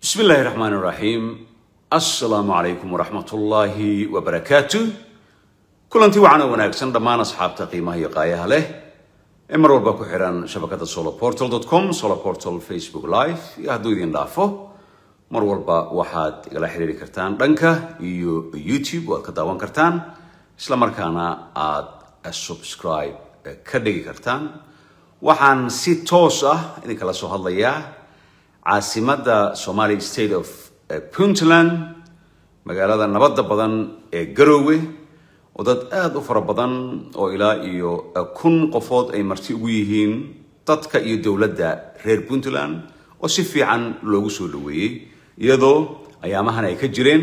bismi illaahi raxmaan iraxiim assalaamu calaykum waraxmatullaahi wabarakaatu kulantii wacan oo wanaagsan dhammaan asxaabta qiimaha iyo qaayaha leh ee mar walba ku xihan shabakada soloportal com soloportal facebook live iyo hadduu idin dhaafo mar walba waxaad igala xiriiri kartaan dhanka iyo youtube waad ka daawan kartaan isla markaana aad subscribe ka dhigi kartaan waxaan si toos ah idinkala soo hadlayaa caasimadda somali state of puntland magaalada nabadda badan ee garoowe oo dad aada u fara badan oo ilaa iyo kun qofood ay marti ugu yihiin dadka iyo dowladda reer puntland oo si fiican loogu soo dhaweeyey iyadoo ayaamahan ay ka jireen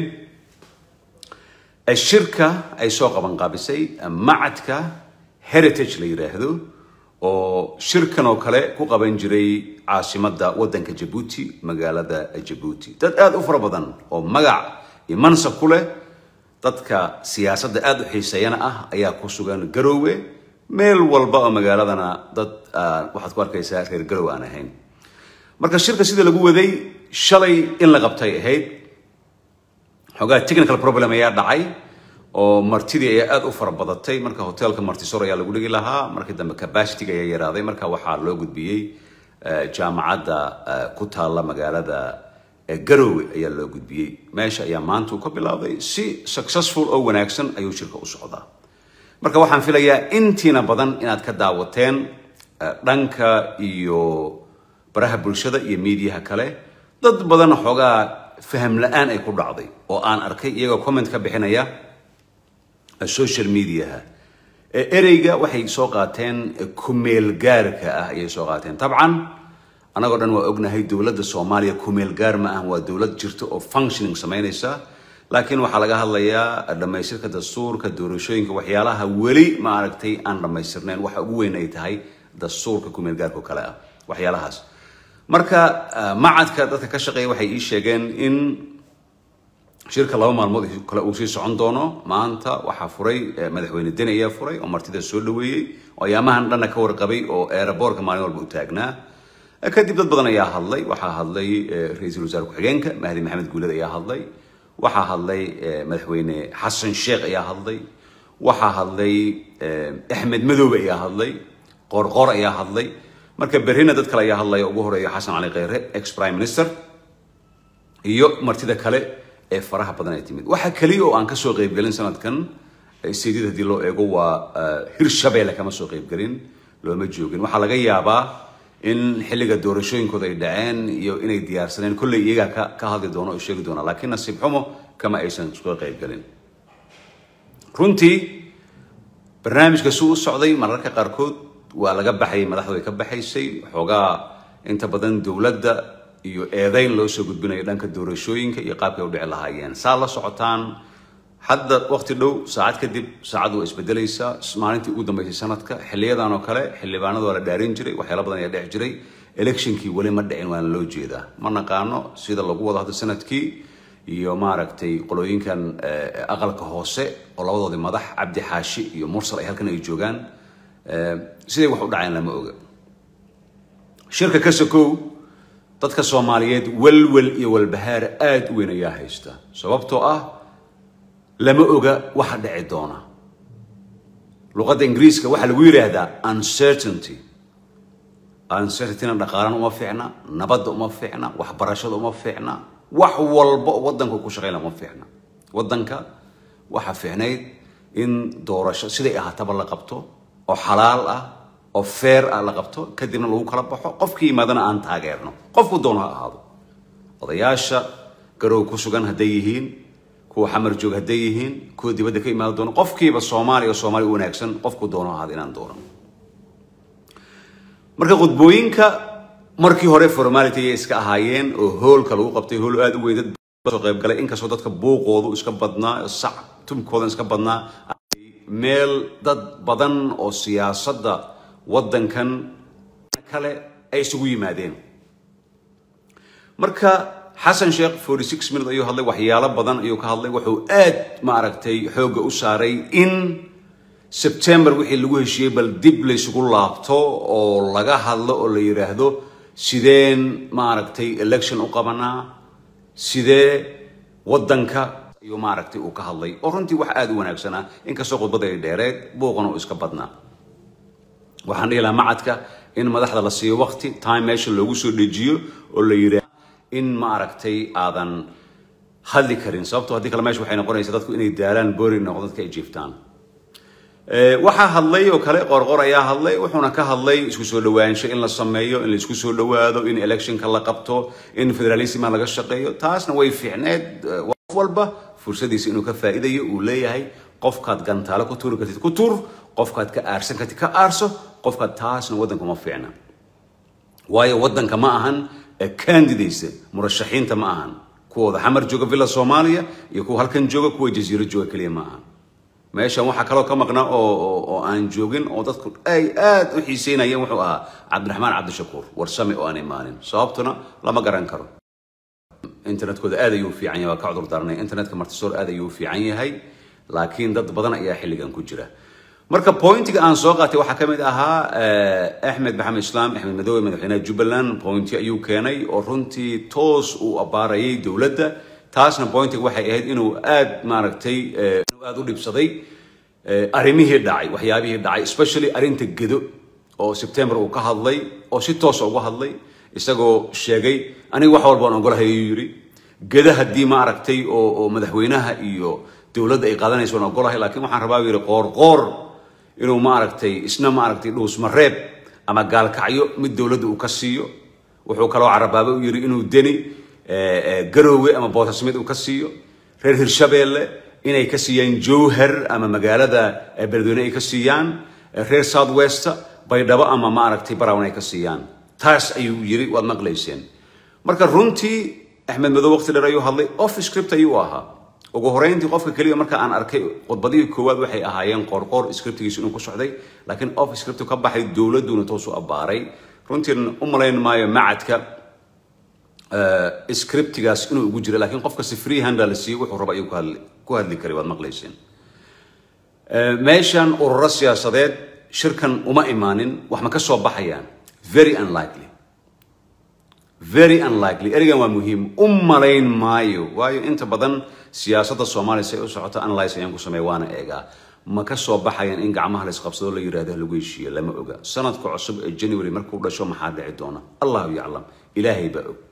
shirka ay soo qabanqaabisay macadka heritage la yidhaahdo oo shirkan oo kale ku qaban jiray caasimadda waddanka jabuuti magaalada jabuuti dad aada u fara badan oo magac iyo mansab ku leh dadka siyaasadda aada u xiiseeyana ah ayaa ku sugan garoowe meel walba oo magaaladana dad waxaad ku arkaysaa reer garoowe aan ahayn marka shirka sida lagu waday shalay in la qabtay ahayd xoogaa technical problem ayaa dhacay oo martidii ayaa aada u fara badatay marka hotelka martisor ayaa lagu dhigi lahaa markii dambe capacityga ayaa yaraaday marka waxaa loo gudbiyey jaamacadda ku taalla magaalada garoowe ayaa loo gudbiyey meesha ayaa maanta uu ka bilaabday si successful oo wanaagsan ayuu shirka u socdaa marka waxaan filayaa intiina badan inaad ka daawateen dhanka iyo baraha bulshada iyo miidiyaha kale dad badan xoogaa faham la-aan ay ku dhacday oo aan arkay iyagoo comment ka bixinaya social mediaha ereyga waxay soo qaateen kumeel gaarka ah ayay soo qaateen tabcan annagoo dhan waa ognahay dowladda soomaaliya kumeel gaar ma ah waa dowlad jirta oo functioning samaynaysa laakiin waxaa laga hadlayaa dhammaystirka dastuurka doorashooyinka waxyaalaha weli ma aragtay aan dhammaystirnayn waxa ugu weyn ay tahay dastuurka kumeel gaarka oo kale ah waxyaalahaas marka macadka dadka ka shaqeeya waxay ii sheegeen in shirka laba maalmood kale uu sii socon doono maanta waxaa furay madaxweyne deni ayaa furay oo martida soo dhaweeyey oo ayaamahan dhanna ka warqabay oo eeraboorka maalin walba u taagnaa kadib dad badan ayaa hadlay waxaa hadlay ra-iisul wasaare ku-xigeenka mahdi maxamed guuled ayaa hadlay waxaa hadlay madaxweyne xasan sheekh ayaa hadlay waxaa hadlay axmed madoobe ayaa hadlay qoorqoor ayaa hadlay marka berrina dad kale ayaa hadlaya ugu horeeya xasan cali kheyre ex prime minister iyo martida kale ee faraha badan ay timid waxa keliya oo aan kasoo qaybgelin sanadkan seedid haddii loo eego waa hirshabeelle kama soo qaybgelin looma joogin waxaa laga yaabaa in xilliga doorashooyinkooda ay dhaceen iyo inay diyaarsaneen kolley iyagaa ka ka hadli doono oo sheegi doona laakiin nasiib xumo kama aysan soo qaybgelin runtii barnaamijka si u socday mararka qaarkood waa laga baxayay madaxdu ay ka baxaysay xoogaa inta badan dowladda iyo eedayn loo soo gudbinayo dhanka doorashooyinka iyo qaabkay u dhici lahaayeen saa la socotaan hadda waqti dhow saacad kadib saacaddu waa isbedelaysaa maalintii ugu dambeysay sanadka xiliyadan oo kale xildhibaanada waa la dhaarin jiray waxyaala badan ayaa dhex jiray electionkii weli ma dhicin waana loo jeedaa ma naqaano sida lagu wado hadda sanadkii iyo maaragtay qolooyinkan aqalka hoose oo labadoodii madax cabdi xaashi iyo mursal ay halkan ay joogaan siday wax u dhaceen lama oga shirka ka sokow dadka soomaaliyeed walwal iyo walbahaar aada u weyn ayaa haysta sababtoo ah lama oga waxa dhici doona luqadda ingiriiska waxaa lagu yidhaahdaa uncertainty uncertaintyna dhaqaalana uma fiicna nabadda uma fiicna waxbarashada uma fiicna wax walba oo waddanka ku shaqeynla uma fiicna waddanka waxaa fiicnayd in doorasho siday ahaataba la qabto oo xalaal ah oo feer ah la qabto kadibna lagu kala baxo qofkii yimaadana aan taageerno qofku doono ha ahaado odayaasha garow ku sugan hadday yihiin kuwa xamar joog hadday yihiin kuwa dibadda ka imaada doono qofkiiba soomaaliya oo soomaaliya u wanaagsan qofku doono ha ahaado inaan doono marka khudbooyinka markii hore formality ayay iska ahaayeen oo hoolka lagu qabtay hool aada u weyn dad soo qaybgalay inkastoo dadka buuqoodu iska badnaa sac tumkoodan iska badnaa meel dad badan oo siyaasadda waddankan kale ay isugu yimaadeen marka xasan sheekh forty six minute ayuu hadlay waxyaalo badan ayuu ka hadlay wuxuu aad ma aragtay xoogga u saaray in sebtember wixii lagu heshiiyey bal dib laysugu laabto oo laga hadlo oo la yidhaahdo sideen ma aragtay election u qabanaa sidee waddanka iyo maaragtay uu ka hadlay oo runtii wax aada u wanaagsanaa inkastoo khudbada ay dheereed buuqana uu iska badnaa waxaan dhihi lahaa macadka in madaxda la siiyo waqti time meesha loogu soo dejiyo oo la yidhaah in maaragtay aadan hadli karin sababtoo haddii kale meesha waxay noqonaysaa dadku inay daalaan boori noqdo dadka ay jiiftaan waxaa hadlay oo kale qorqor ayaa hadlay wuxuuna ka hadlay isku soo dhawaansho in la sameeyo in la isku soo dhawaado in electionka la qabto in federalisma laga shaqeeyo taasna way fiicneed qof walba fursadiisa inuu ka faa'iidayo uu leeyahay qofkaad gantaalo ku tuuri kartid ku tuur qofkaad ka aarsan kartid ka aarso qofkaad taasna waddanka ma fiicna waayo waddanka ma ahan candidates murashaxiinta ma ahan kuwooda xamar jooga villa soomaaliya iyo kuwa halkan jooga kuwa jaziiro jooga keliya ma ahan meeshan waxaa kaloo ka maqnaa oo oo aan joogin oo dadku ay aad u xiiseynayeen wuxuu ahaa cabdiraxmaan cabdishakuur warsame oo aan imaanin sababtuna lama garan karo internetkooda aad ayuu u fiican yahay waa ka cudur daarnay internetka martisoor aad ayuu u fiican yahay laakiin dad badan ayaa xilligan ku jira marka pointiga aan soo qaatay waxaa ka mid ahaa axmed maxamed islaam axmed madoobe madaxweynaha jubbaland pointi ayuu keenay oo runtii toos uu abaarayay dowladda taasna pointiga waxay ahayd inuu aad maaragtay inuu aad u dhibsaday arrimihii dhacay waxyaabihii dhacay especially arrinta gedo oo september uu ka hadlay oo si toosa uga hadlay isagoo sheegay aniga wax walbaan ogolahay ayuu yidhi geda haddii ma aragtay oo oo madaxweynaha iyo dowladda ay qaadanayso waan ogolahay laakiin waxaan rabaa buu yidhi qoorqoor inuu maaragtay isna maaragtay dhuusmareeb ama gaalkacyo mid dowladda uu ka siiyo wuxuu kaloo carabaaba u yidhi inuu deni garoowe ama boosasmid uu ka siiyo reer hirshabeelle inay ka siiyaan jowhar ama magaalada beledweyne ay ka siiyaan reer south west baydhabo ama maaragtay brown ay ka siiyaan taas ayuu yidhi waad maqlayseen marka runtii axmed madow waqti dheer ayuu hadlay off script ayuu ahaa ugu horeyntii qofka keliya marka aan arkay khudbadihii koowaad waxay ahaayeen qoorqoor scriptigiisa inuu ku socday laakiin off script ka baxay dowladduna toosu abbaaray runtiin u malayn maayo macadka scriptigaas inuu ugu jira laakiin qofka si free handa la siiyey wuxuu raba ayuu ku hadli karay waad maqlayseen meeshan ururo siyaasadeed shirkan uma imaanin wax ma ka soo baxayaan very unlikely very unlikely ereygan waa muhiim u malayn maayo waayo inta badan siyaasadda soomaaliya si ay u socoto analyse ayaan ku sameeya waana eegaa ma ka soo baxayaan in gacmaha la isqabsado la yidhahdo lagu heshiiyo lama oga sanadka cusub ee january markuu dhasho maxaa dhici doona allahu yaclam ilaahay baa og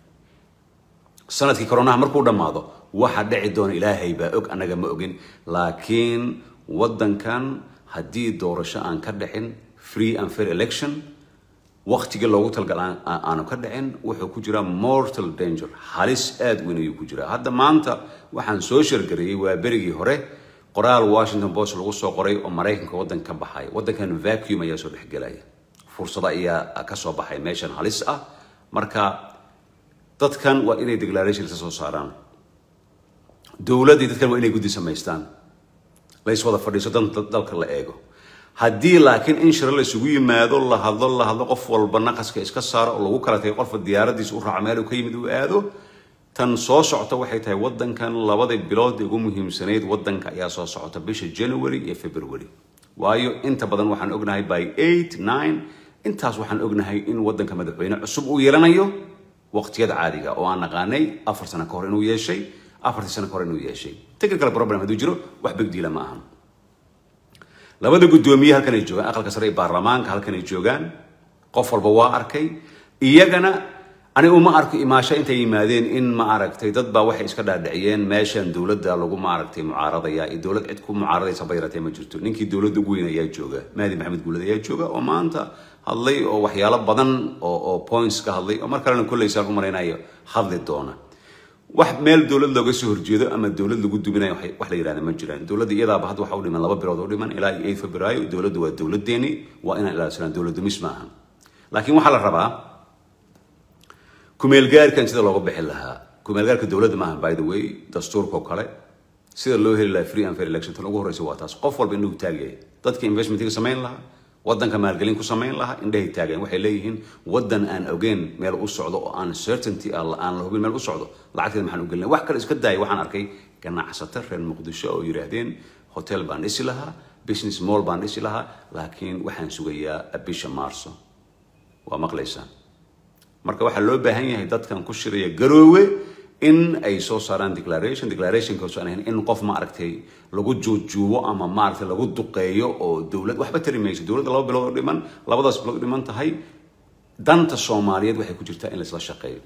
sanadkii koronaha markuu dhammaado waxa dhici doona ilaahay baa og annaga ma ogin laakiin waddankan haddii doorasho aan ka dhicin free and fair election waqtigii loogu talgal aanu ka dhicin wuxuu ku jiraa mortal danger halis aad weyn ayuu ku jiraa hadda maanta waxaan soo shargareeyey waa berigii hore qoraal washington post lagu soo qoray oo maraykanka waddanka ka baxaya waddankan vacuum ayaa soo dhexgelaya fursado ayaa ka soo baxay meeshan halis ah marka dadkan waa inay declaration ka soo saaraan dowladdii dadkan waa inay guddi samaystaan la iswada fadhiiso dan dalka la eego haddii laakiin in shiro la isugu yimaado la hadlo la hadlo qof walba naqaska iska saaro oo lagu kala tagay qofka diyaaradiisa u raaco meel uu ka yimid uu aado tan soo socota waxay tahay waddankan labadii bilood ee ugu muhiimsanayd waddanka ayaa soo socota bisha january iyo february waayo inta badan waxaan ognahay by eight nine intaas waxaan ognahay in waddanka madaxweyne cusub uu yeelanayo waqtiyada caadiga oo aan naqaanay afar sano ka hor inuu yeeshay afartii sano ka hor inuu yeeshay technical problem hadduu jiro wax bigdiila ma ahan labada guddoomiye halkan ay joogaan aqalka sare ee baarlamaanka halkan ay joogaan qof walba waa arkay iyagana ani uma arko imaasho intay yimaadeen in ma aragtay dad baa waxay iska dhaadhiciyeen meeshan dowladda lagu ma aragtay mucaaradaya iyo dowlad cid ku mucaaradaysa bayratee ma jirto ninkii dowladda ugu weyn ayaa jooga mahdi maxamed guulad ayaa jooga oo maanta hadlay oo waxyaalo badan oo oo points ka hadlay oo mar kalena kolleysaan u malaynayo hadli doona wax meel dowlad looga soo horjeedo ama dowlad lagu duminayo wax la yidhahda ma jiraan dowladda iyadaaba hadda waxa u dhiman laba bilood u dhiman ilaa iyo eight febraayo dowladda waa dowladdeeni waa inaan ilaalisanaa dowlad dumis ma ahan laakiin waxaa la rabaa kumeelgaarkan sida looga bixi lahaa kumeelgaarka dowladda maaha by the way dastuurka oo kale sida loo heli lahaa free and fair election tan ugu horreysa waa taas qof walba indhuhu taagaya dadka investmentiga samayn lahaa waddanka maalgelin ku samayn lahaa indhahay taagayan waxay leeyihiin waddan aan ogeyn meel u socdo oo aan certainty aan la hubin meel u socdo lacagteeda maxaan u gelina wax kale iska daaya waxaan arkay ganacsato reer muqdisho oo yidhaahdeen hotel baan dhisi lahaa business mall baan dhisi lahaa laakiin waxaan sugayaa bisha maarso waa maqlaysaan marka waxaa loo baahan yahay dadkan ku shiraya garoowe in ay soo saaraan declaration declarationkaas aan ahayn in qof ma aragtay lagu juujuubo ama maaragtay lagu duqeeyo oo dowlad waxba tari mayso dowladda laba bilood oo dhiman labadaas bilood dhiman tahay danta soomaaliyeed waxay ku jirtaa in laisla shaqeeyo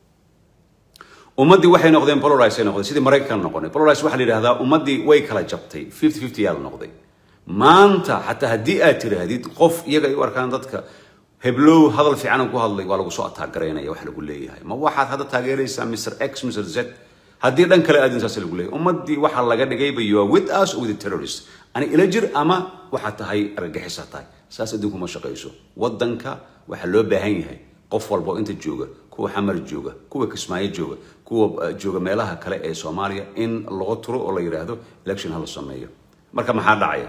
ummaddii waxay noqdeen polarize ay noqdeen sidii maraykan noqonay polarize waxaa la yidhahdaa ummaddii way kala jabtay fifty fifty yaa la noqday maanta xataa haddii aad tiraahdid qof iyaga ay u arkaan dadka heblow hadal fiicanan ku hadlay waa lagu soo ataagaraynaya wax lagu leeyahay ma waxaad hadda taageeraysaa mr x mr z haddii dhan kale aadin saas lagu leeyahay ummaddii waxaa laga dhigayba you are with us or with the terrorist ani ila jir ama waxaad tahay argagixisa tahay saas adduunku ma shaqayso waddanka waxaa loo baahan yahay qof walba oo inta jooga kuwa xamar jooga kuwa kismaayo jooga kuwa jooga meelaha kale ee soomaaliya in laga turo oo la yidhaahdo election hala sameeyo marka maxaa dhacaya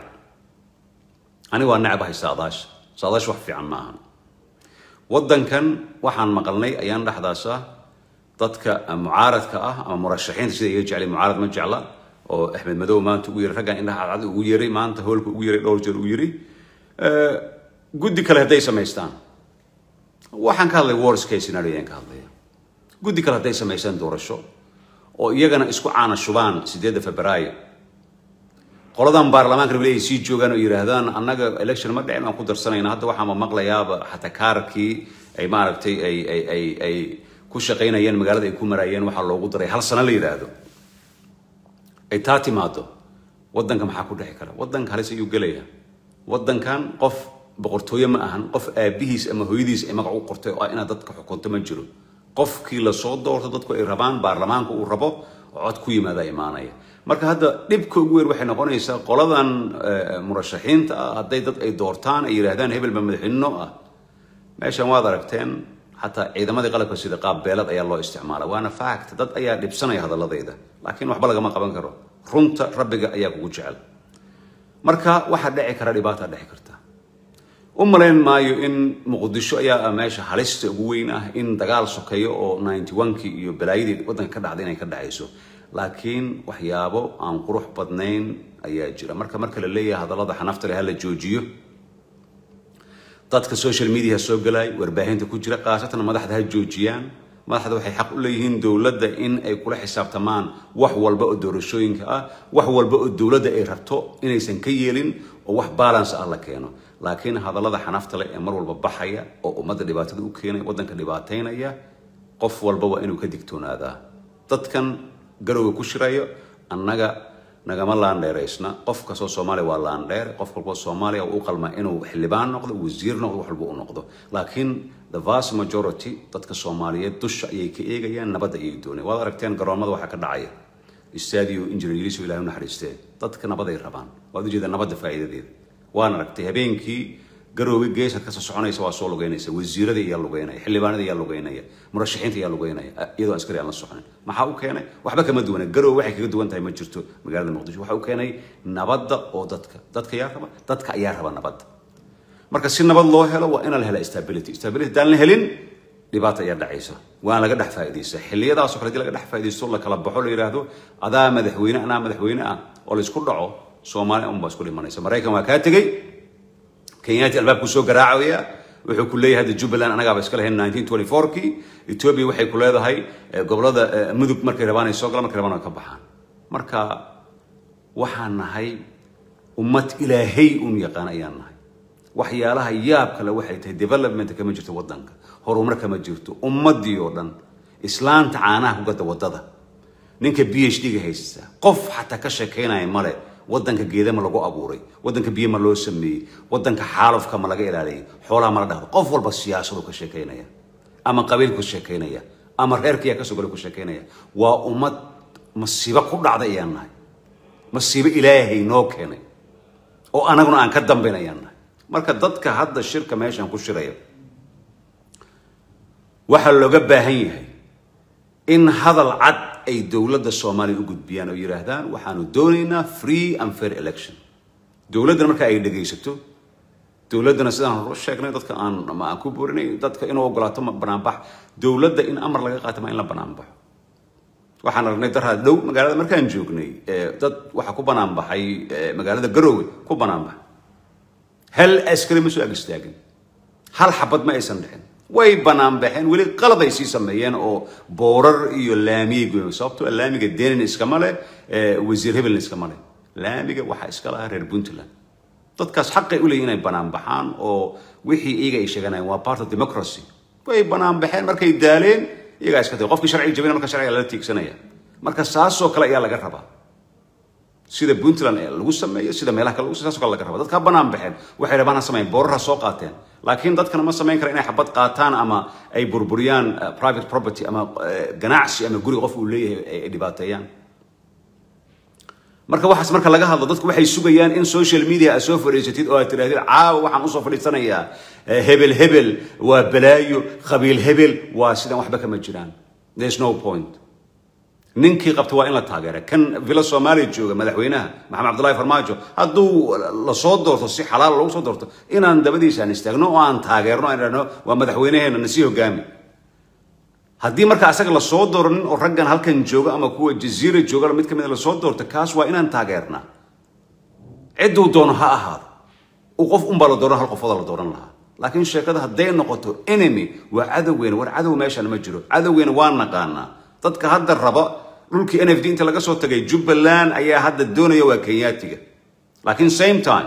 ani waa necbahay saadaash saadaash wax fiican ma ahan waddankan waxaan maqalnay ayaan dhexdaasa dadka mucaaradka ah ama murashaxiinta sida iga jeclay mucaarad ma jecla oo axmed madow maanta ugu yeray raggan indhaha cadcad ugu yeray maanta hoolka ugu yeray dhowr jeer ugu yiri guddi kale hadday samaystaan waxaan ka hadlay worst case scenario ayaan ka hadlaya guddi kale hadday samaystaan doorasho oo iyagana isku caana shubaan sideedda febraayo qoladan baarlamaanka rabay ay sii joogaan oo yidhaahdaan annaga election ma dhicin aan ku darsanayna hadda waxaanba maqlayaaba xataa kaarkii ay maaragtay ay ay ay ay ku shaqaynayeen magaalada ay ku maraayeen waxaa loogu daray hal sano la yidhaahdo ay taa timaado waddanka maxaa ku dhici kara waddanka halis ayuu gelaya waddankan qof boqortooye ma ahan qof aabihiis ama hooyadiis ay magac u qortay oo inaad dadka xukunto ma jiro qofkii lasoo doorto dadku ay rabaan baarlamaanka uu rabo oo cod ku yimaada imaanaya marka hadda dhibka ugu weyn waxay noqonaysaa qoladan murashaxiinta ah hadday dad ay doortaan ay yidhaahdaan hebel ba madaxweyne ah meeshan waad aragteen xataa ciidamadii qalabka sida qaab beelad ayaa loo isticmaala waana fact dad ayaa dhibsanaya hadaladayda laakiin waxba lagama qaban karo runta rabbiga ayaa kugu jecel marka waxaa dhici kara dhibaata dhici karta u malayn maayo in muqdisho ayaa meesha halista ugu weyn ah in dagaal sokeeyo oo ninety one-kii iyo balaayadii waddanka ka dhacday inay ka dhacayso laakiin waxyaabo aan qurux badnayn ayaa jira marka marka la leeyahay hadallada xanafta leh ha la joojiyo dadka social media soo galay warbaahinta ku jira khaasatan madaxda ha joojiyaan madaxda waxay xaq u leeyihiin dowladda in ay kula xisaabtamaan wax walba oo doorashooyinka ah wax walba oo dowladda ay rabto inaysan ka yeelin oo wax balance ah la keeno laakiin hadallada xanafta leh ee mar walba baxaya oo ummadda dhibaatada u keenaya waddanka dhibaataynaya qof walba waa inuu ka digtoonaadaa dadkan garowga ku shirayo annaga nagama laandheeraysna qof kastoo soomaaliya waa laandheer qof walboo soomaaliya u qalmaa inuu xildhibaan noqdo wasiir noqdo wax walba u noqdo laakiin the vast majority dadka soomaaliyeed dusha ayay ka eegayaan nabadda ayay doonayaan waad aragteen garoomada waxaa ka dhacaya istaadiyo injineeriso ilahay u naxariistee dadka nabaday rabaan waad ujeedaa nabadda faa'iidadeeda waan aragtay habeenkii garoowe geesad kasoo soconaysa waa soo lugeynaysa wasiirada ayaa lugeynaya xildhibaanada ayaa lugeynaya murashaxiinta ayaa lugeynaya iyadoo askari aan la soconin maxaa u keenay waxba kama duwana garoowe waxay kaga duwan tahay ma jirto magaalada muqdisho waxa u keenay nabadda oo dadka dadka ayaa raba dadka ayaa raba nabadda marka si nabad loo helo waa inaan la hela stability stability haddaan la helin dhibaata ayaa dhacaysa waan laga dhex faa'iidaysta xilliyadaasoo kale hadii laga dhex faa'iidaysto la kala baxo la yidhaahdo adaa madaxweyne anaa madaxweyne ah oo la isku dhaco soomaaliya unbaa isku dhimanaysa maraykan waa kaa tegey kenyaati albaabku soo garaacaya wuxuu ku leeyahay hadda jubbaland anagaaba iska lahayn nineteen twenty four-kii ethiopia waxay ku leedahay gobolada mudug markay rabaan ay soo galaan markay rabaan ay ka baxaan marka waxaan nahay ummad ilaahay un yaqaan ayaan nahay waxyaalaha yaab kale waxay tahay development kama jirto waddanka horumar kama jirto ummaddii oo dhan islaanta caanaha ku gada waddada ninka b h d-ga haysta qof xataa ka sheekaynaya male waddanka geeda ma lagu abuuray waddanka biyo ma loo sameeyey waddanka xaalufka ma laga ilaaliyay xoolaha ma la dhahdo qof walba siyaasadu ka sheekaynaya ama qabiil ku sheekaynaya ama reerkiyaa kasoo gala ku sheekaynaya waa ummad masiibo ku dhacday ayaan nahay masiibo ilaahay noo keenay oo anaguna aan ka dambayn ayaan nahay marka dadka hadda shirka meeshan ku shiraya waxaa looga baahan yahay in hadal cad ay dowladda soomaaliya u gudbiyaan oo yidhaahdaan waxaanu doonaynaa free and fair election dowladdana marka ay dhegaysato dowladdana sidaan hore sheegnay dadka aan ma aan ku boorinay dadka inuu ogolaato banaanbax dowladda in amar laga qaato ma in la banaanbaxo waxaan aragnay daraa dhow magaalada markaan joognay dad waxaa ku banaanbaxay magaalada garoowe ku banaanbaxay hal askari ma soo ag istaagin hal xabad ma aysan dhicin way banaan baxeen weli qalad ay sii sameeyeen oo boorar iyo laamiyay goyeen sababtoo ah laamiga denin iskama leh eh, wasiir hebelna iskama leh laamiga waxaa iska lahaa reer puntland dadkaas xaqay u leeyihin inay banaan baxaan oo wixii iyaga ay sheeganayaan waa part of democracy way banaan baxeen markay daaleen iyagaa iska tagay qofkii sharciga jabina marka sharciga lala tiigsanaya marka saasoo kale ayaa laga rabaa sida puntland ee lagu sameeyo sida meelaha kale lagu sameeyo, saasoo kale laga rabaa dadka ha banaan baxeen waxay rabaan ha sameeyeen boorar ha soo qaateen laakiin dadkana ma samayn kara inay xabad qaataan ama ay burburiyaan eh, private property ama eh, ganacsi ama guri qof uu leeyahay ay- ay dhibaateeyaan marka waxaas marka laga hadlo dadku waxay sugayaan in social media aad soo fadhiisatid oo aad tidhahdid caawa waxaan usoo fadhiisanayaa eh, hebel hebel waa balaayo qabiil hebel waa sidan waxba kama jiraan there's no point ninkii qabta waa in la taageera kan villa soomaaliya jooga madaxweynaha maxamed cabdullaahi farmaajo hadduu lasoo doorto si xalaal lagu soo doorto inaan dabadiisa aan istaagno oo aan taageerno aan idhahno waa madaxweynaheena nasii hogaami haddii marka asaga lasoo dooranin oo raggan halkan jooga ama kuwa jaziira jooga mid ka mid a lasoo doorto kaas waa inaan taageernaa cidduu doono ha ahaado uu qof unbaa la dooran hal qofooda la dooran lahaa laakiin sheekada hadday noqoto enemy waa cadowgeena war cadow meeshaan ma jiro cadowgeena waa naqaanaa dadka hadda raba dhulkii n f d inta laga soo tagay jubbaland ayaa hadda doonaya waa kenyaatiga laakiin same time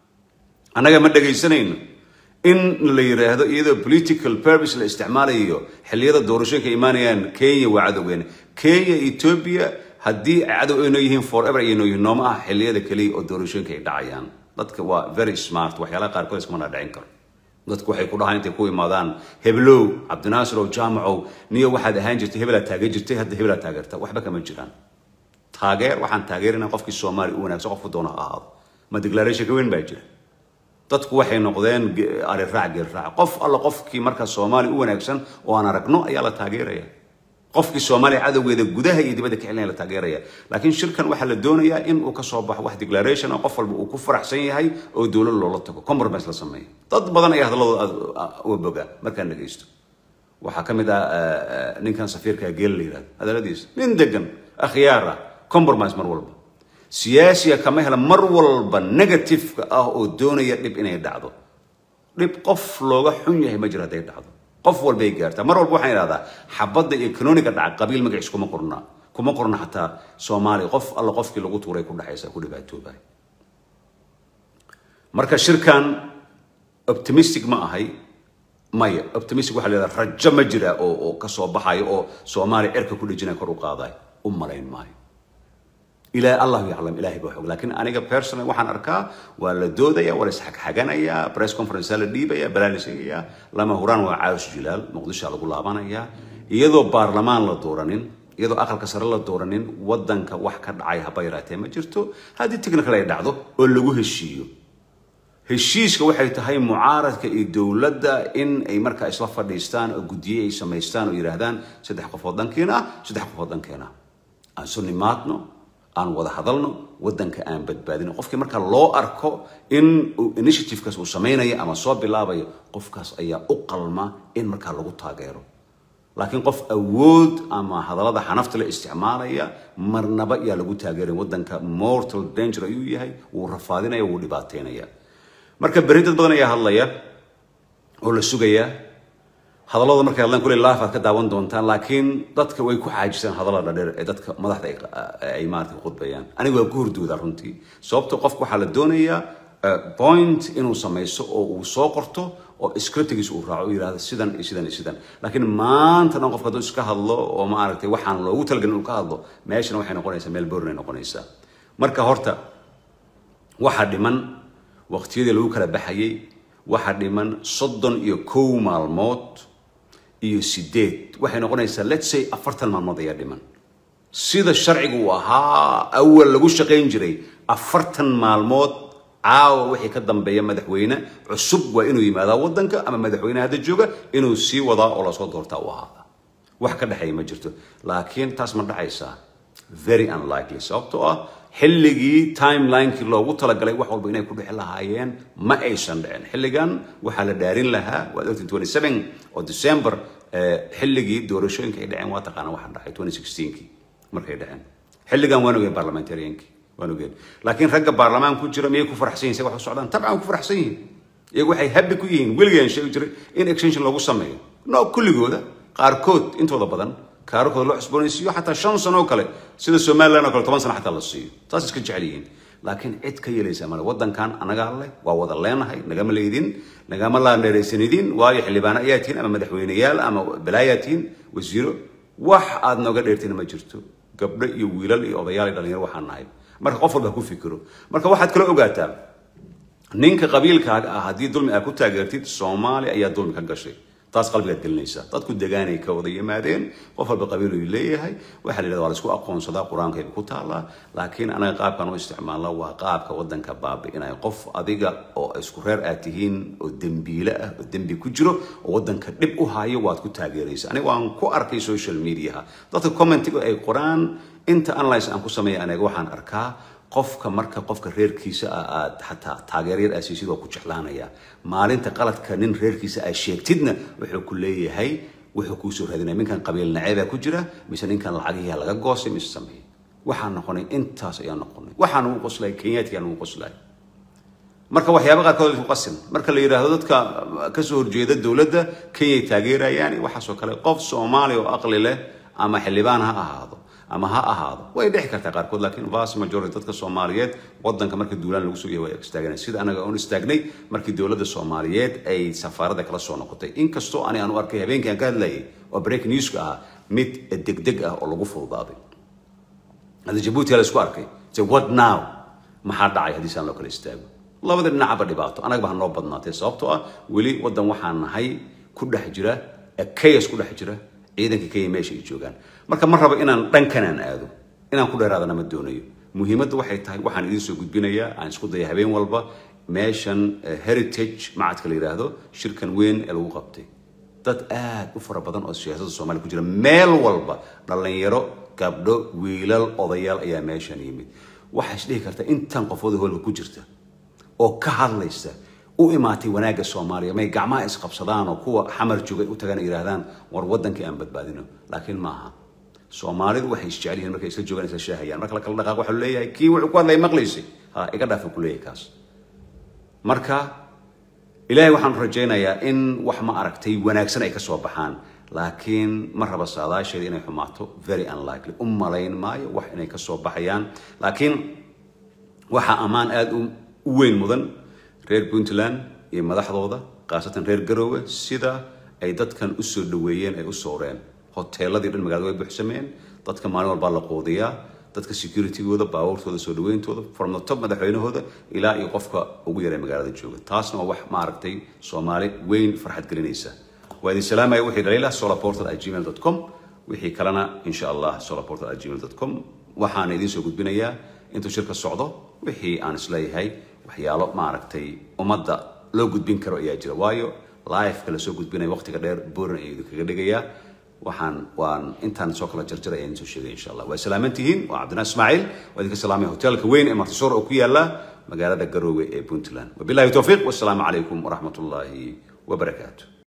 annaga ma dhegaysanayno in la yidhaahdo iyadoo political purpose la isticmaalayo xilliyada doorashooyinka imaanayaan kenya waa cadowgeena kenya ethiopia haddii ay cadow ay noo yihiin forever ay noo yihiin nooma ah xilliyada keliya oo doorashooyinka ay dhacayaan dadka waa very smart waxyaalaha qaarkood iskama dhicin karo dadku waxay ku dhahaan intay ku imaadaan heblow cabdinaasir oo jaamacow niyo waxaad ahaan jirtay hebelaa taageer jirtay hadda hebelaa taageerta waxba kama jiraan taageer waxaan taageerinaa qofkii soomaali u wanaagsan qofku doona ha ahaado ma declaration ka weyn baa jira dadku waxay noqdeen ge- ari raac geel raac qof alla qofkii markaa soomaali u wanaagsan oo aan aragno ayaa la taageeraya qofkii soomaaliya cadowgeeda gudaha iyo dibadda ka celinaya la taageeraya laakiin shirkan waxaa la doonayaa in uu ka soo baxo wax declaration ah qof walba uu ku faraxsan yahay oo dowlad loola tago compromise la sameeyo dad badan ayaa hadalladooda aad uga boga markaan dhegaysto waxaa ka mid ah eh, eh, ninkan safiirka geel la yidhahdo hadalladiisa nin degan akhyaar ah compromise mar walba siyaasiga kama hela mar walba negative-ka ah oo doonaya dhib inay dhacdo dhib qof looga xun yahay ma jiro hadday dhacdo qof walbay gaartaa mar walba waxaan idhahdaa xabadda iyo kanoniga dhaca qabiil magaciis kuma qorna kuma qorna xataa soomaaliya qof alla qofkii lagu tuuray ku dhexaysa ku dhibaatoobay marka shirkan optimistic ma ahay maya optimistic waxaa leedahay rajo ma jira oo oo ka soo baxayo oo soomaaliya cirka ku dhejinaya kor u qaadayo u malayn maayo ilaa allahu yaclam ilaahay baa xog laakiin aniga personal waxaan arkaa waa la doodaya waa la isxagxaganayaa press conference la dhiibaya balaa la sheegaya lama huraan waa caawis jilaal muqdisho lagu laabanaya iyadoo baarlamaan la dooranin iyadoo aqalka sare la dooranin wadanka wax ka dhacay haba yaraatee ma jirto haddii technical ay dhacdo oo lagu heshiiyo heshiiska waxay tahay mucaaradka iyo dowladda in ay markaa isla fadhiistaan oo guddiye ay samaystaan oo yidhaahdaan saddex qofood dhankeena ah saddex qofood dhankeena ah aan isu nimaadno aan wada hadalno wadanka aan badbaadino qofkii marka loo arko in uu initiativekaas uu samaynayo ama soo bilaabayo qofkaas ayaa u qalma in markaa lagu taageero laakiin qof awood ama hadallada xanafta la isticmaalaya marnaba yaa lagu taageeray wadanka mortal danger ayuu yahay wuu rafaadinaya wuu dhibaateynaya marka berri dad badan ayaa hadlaya oo la sugayaa hadallada markay hadlaan kuley live aad ka daawan doontaan laakiin dadka way ku xaajisaan hadallada dheer ee dadka madaxda ay- ay maarata khudbayaan aniga waa ku hurdooda runtii sababto qofka waxaa la doonayaa eh, point inuu samaysto oo uu soo qorto oo scriptigiisa uu raaco u yidhahdo sidan iyo sidan iyo sidan laakiin maanta dhan qofka hadduu iska hadlo oo maaragtay waxaan loogu talagelin inuu ka hadlo meeshana waxay noqonaysaa meel borin ay noqonaysaa marka horta waxaa dhiman waqtiyadii lagu kala baxayay waxaa dhiman soddon iyo kow maalmood iyo sideed waxay noqonaysaa let's say afartan maalmood ayaa dhiman sida sharcigu uu ahaa awal lagu shaqayn jiray afartan maalmood caawa wixii ka dambeeya madaxweyne cusub waa inuu yimaadaa wadanka ama madaxweyne hadda jooga inuu sii wadaa oo lasoo doortaa u ahaada wax ka dhexeeya ma jirto laakiin taas ma dhacaysaa very unlikely sababtoo ah xilligii timelinekii loogu talagalay wax walba inay ku dhixi lahaayeen ma aysan dhicin xilligan waxaa la dhaarin lahaa waad ogtiin 27 oo december eh, xilligii doorashooyinka ay dhaceen waa taqaana waxa dhacay 2016kii markay dhaceen xilligan waan ogeen parliamentariankii waan ogeen laakiin ragga baarlamaan ku jira miyay ku faraxsan yihin say wax u socdaan tabcan ku faraxsan yihiin iyagu waxay habi ku yihiin weligeen sheegi jiray in extension loogu sameeyo no kulligooda qaarkood intooda badan kaararkooda loo cusboonaysiiyo xataa shan sano oo kale sida somaliland oo kale toban sano xataa la siiyo saas iska jecel yihiin laakiin cid ka yeelaysa male waddankan anagaa leh waa wada leenahay nagama leydin nagama laandheeraysanidin waayo xildhibaano ayaa tihiin ama madaxweyneyaal ama balaayaa tihiin wasiiro wax aad nooga dheertina ma jirto gabdho iyo wiilal iyo odayaal iyo dhalinyaro waxaan nahay marka qof walba ha ku fikiro marka waxaad kala ogaataa ninka qabiilkaaga ah haddii dulmi aad ku taageertid soomaaliya ayaa dulmi ka gashay taas qalbigaad gelinaysaa dadku degaanay ka wada yimaadeen qof walba qabiil uu leeyahay waxaa la yidhahda waa la isku aqoonsadaa qur-aankayba ku taallaa laakiin anaga qaabkan u isticmaalna waa qaabka waddanka baabi'inaya qof adiga oo isku reer aad tihiin oo dembiile ah oo dembi ku jiro oo waddanka dhib u hayo waad ku taageeraysa aniga waan ku arkay social mediaha dadka commentiga ay qoraan inta analyse aan ku sameeya aniga waxaan arkaa qofka marka qofka reerkiisa ah aad xataa taageeryar aad siisid waa ku jeclaanaya maalinta qaladka nin reerkiisa aad sheegtidna wuxuu ku leeyahay wuxuu kuu soo raadinaya ninkan qabiil naceebaa ku jira mise ninkan lacagihiia laga goostay mise sameeyey waxaan noqonay intaas ayaan noqonay waxaan ugu qoslay kenyaadkiaan ugu qoslay marka waxyaaba qaarkood isku qasin marka la yidhaahdo dadka kasoo horjeeda dowladda kenyay taageerayaan waxaasoo kale qof soomaali oo aqli leh ama xildhibaan ha ahaado ama ha ahaado way dhici kartaa qaarkood laakiin vast majority dadka soomaaliyeed wadanka marka duulaan lagu soo yahay waa istaaganay sida anaga oon istaagnay markii dowladda soomaaliyeed ay safaaradda kala soo noqotay inkastoo ani aan u arkay habeenkii aan ka hadlayay oo break newska ah mid degdeg ah oo lagu fududaaday hadda jabuuti la isku arkay se what now maxaa dhacay haddii saan loo kala istaago labada dhinacaba dhibaato anagaba ha noo badnaatee sababtoo ah weli waddan waxaan nahay ku dhex jira chaos ku dhex jira ciidanka kenya meesha ay joogaan marka ma rabo inaan dhankanaan aado inaan ku dheeraadana ma doonayo muhiimadda waxay tahay waxaan idiin soo gudbinayaa aan isku daya habeen walba meeshan heritage macadka la yidhaahdo shirkan weyn ee lagu qabtay dad aad u fara badan oo siyaasadda soomaaliya ku jira meel walba dhallinyaro gabdho wiilal odayaal ayaa meeshan yimid waxaa isdhihi karta intan qofooda hoolka ku jirta oo ka hadlaysa u imaatay wanaagga soomaaliya may gacmaha isqabsadaan oo kuwa xamar joogay u tagaan yidhaahdaan war waddankii aan badbaadino laakiin maaha soomaalidu waxay isjecel yihiin markay isla joogaan isla shaahayaan marka la kala dhaqaaq waxaa leeyahay kii wuxuu ku hadlaya maqlaysay ha iga dhaafa ku leeyahay kaas marka ilaahay waxaan rajaynayaa in wax ma aragtay wanaagsan ay ka soo baxaan laakiin ma raba saadaasheeda inay xumaato very unlikely u malayn maayo wax inay ka soo baxayaan laakiin waxaa ammaan aada u weyn mudan reer puntland iyo madaxdooda khaasatan reer garoowe sida ay dadkan u soo dhaweeyeen ay u sooreen hoteeladii dhan magaalada way buuxsameen dadka maalin walbaa la quudiyaa dadka securitygooda baabuurtooda soo dhaweyntooda from the top madaxweynahooda ilaa iyo qofka ugu yaray magaalada jooga taasna waa wax ma aragtay soomaali weyn farxad gelinaysa waa idin salaamaya wixii dhaliila solaportal at gmail dot com wixii kalena insha allah solaportal at gmail dot com waxaan idiin soo gudbinayaa intuu shirka socdo wixii aan isleeyahay waxyaalo maaragtay ummadda loo gudbin karo ayaa jira waayo liveka lasoo gudbinaya waqtiga dheer boran ayaa idinkaga dhigayaa waxaan waan intaan soo kala jarjaray ayaan soo sheegay insha allah waa salaaman tihiin waa cabdinaa ismaaciil waa idinka salaamaya hoteelka weyn ee martisoor oo ku yaala magaalada garoowe ee puntland wabillahi towfiiq wassalaamu calaykum waraxmat ullaahi wabarakaatu